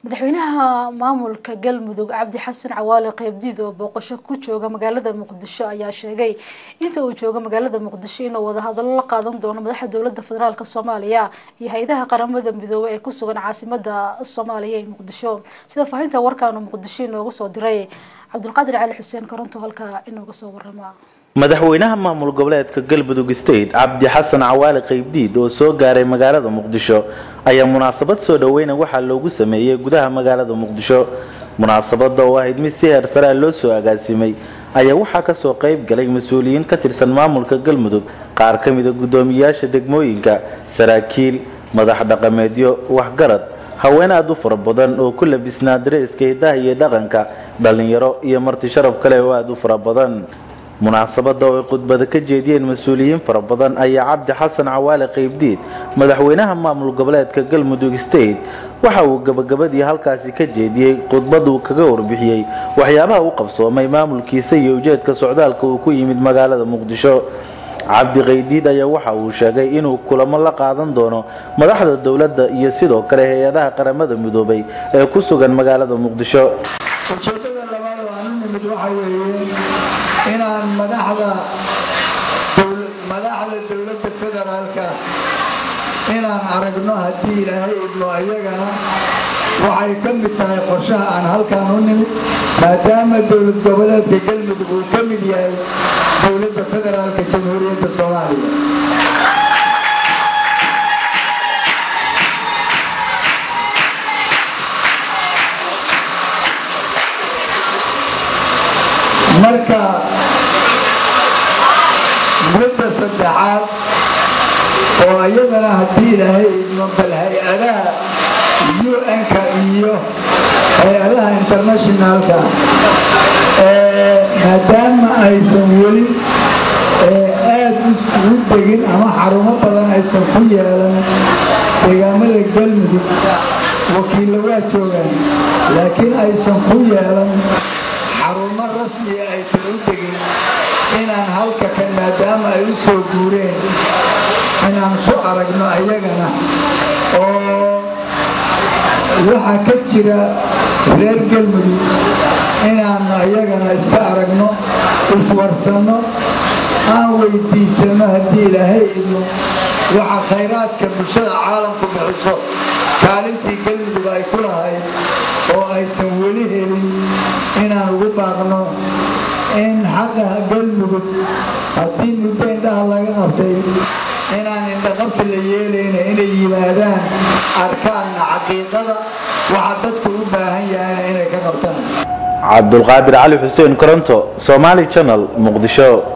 madaxweynaha maamulka galmudug cabdi xasan cawaale qeybdiid oo booqasho ku jooga magaalada muqdisho ayaa sheegay inta uu joogo magaalada muqdisho inuu wadahadalo la qaadan doono madaxda dowlada federaalk soomaaliya iyo hay-adaha qaramada midoobey ee kusugan caasimada soomaaliya ee muqdisho sida faahinta warkaanu muqdisho inoogu soo diray cabdulqaadir cali xuseen koronto halkaa inooga soo warama madaxweynaha maamul goboleedka galmudug state cabdi xasan cawaale qeybdiid oo soo gaaray magaalada muqdisho ayaa munaasabad soo dhaweyna waxaa loogu sameeyey gudaha magaalada muqdisho munaasabada oo ahayd mid si heer saraa loo soo agaasimay ayaa waxaa kasoo qeyb galay mas-uuliyiin ka tirsan maamulka galmudug qaar ka mida guddoomiyaasha degmooyinka saraakiil madax dhaqameedyo waxgarad haween aada u fara badan oo ku labisnaa dareeska hidaha iyo dhaqanka dhallinyaro iyo marti sharaf kale oo aada u fara badan munaasabada oo ay khudbada ka jeediyeen mas-uuliyiin fara badan ayaa cabdi xasan cawaale qeybdiid madaxweynaha maamul goboleedka galmudug state waxa uu gabagabadii halkaasi ka jeediyey khudbad uu kaga warbixiyey waxyaabaha u qabsoomay maamulkiisa iyo ujeedka socdaalka uu ku yimid magaalada muqdisho cabdi qeydiid ayaa waxa uu sheegay inuu kulamo la qaadan doono madaxda dowladda iyo sidoo kale hay-adaha qaramada midoobay ee ku sugan magaalada muqdisho ujeedada labaad oo aan u nimid waxa weeye inaan madaxda madaxda dowladda federaalka inaan aragno haddii ilaahay idmo iyagana waxay ka mid tahay qorshaha aan halkaan u nimid maadaama dowlad goboleedka galmudug uu ka mid yahay dowladda federaalka jamhuuriyadda soomaaliya marka midda saddexaad oo iyadana haddii ilaahay idmo bal hay-adaha un-ka iyo hay-adaha internationalka maadaama aysan weli aad u degin ama xarumo badan aysan ku yeelan deegaamada galmudug wakiilla waa joogaan laakiin aysan ku yeelan xarumo rasmiya aysan u degin inaan halka kan maadaama ay u soo guureen inaan ku aragno ayagana oo waxaa ka jira reer galmudug inaannu ayagana iska aragno iswarsanno aan weydiisanno haddii ilaahay idmo waxa khayraadka bulshada caalamku bixiso kaalintii galmudug ay ku lahayd oo aysan weli helin inaan ugu baaqno in xaqa galmudug haddii muddo indhaha laga qabtay inaan indhaqabsi la yeelayna inay yimaadaan arkaanna xaqiiqada waxa dadku u baahan yahayna inay ka qabtaan cabdulqaadir cali xuseen koronto somaali channel muqdisho